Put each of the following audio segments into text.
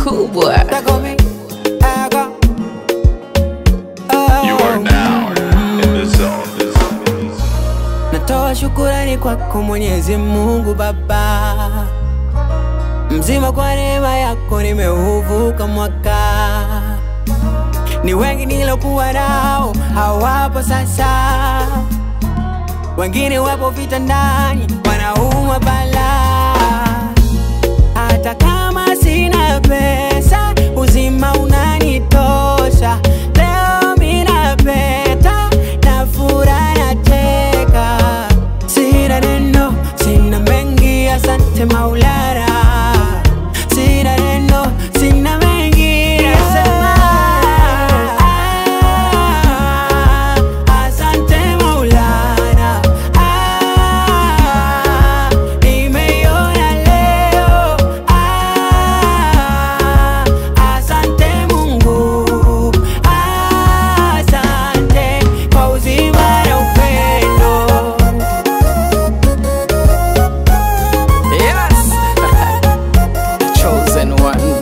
kubwa. You are now in the zone. Natoa shukurani kwako Mwenyezi Mungu Baba, mzima kwa neema yako nimeuvuka mwaka. Ni wengi nilokuwa nao hawapo sasa, wengine wapo vitandani wanaumwa balaa. Hata kama sina pesa, uzima unanitosha. Leo mina peta na furaha nacheka, sina neno, sina mengi, asante Maulana. Sina neno, sina mengi, nasema ah, asante Maulana. Ah, nimeiona leo. Ah, asante Mungu. Asante kwa uzima na upendo. Yes, chosen one.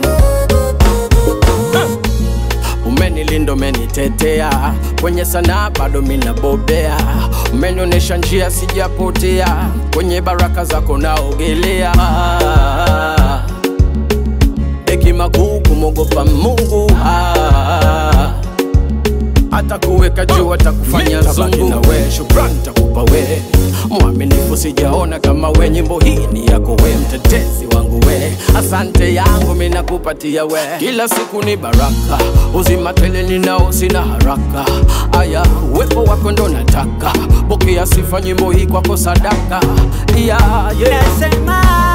Umenilinda, umenitetea kwenye sanaa, bado minabobea. Umenionyesha njia, sijapotea kwenye baraka zako naogelea. Hekima kuu kumwogopa Mungu ah hata kuweka juu hata kufanya zungu na we shukrani takupa we mwaminifu sijaona kama we nyimbo hii ni yako we mtetezi wangu we asante yangu minakupatia we kila siku ni baraka uzima tele ninao sina haraka aya uwepo wako ndo nataka pokea sifa nyimbo hii kwako sadaka yeah, yeah. Nasema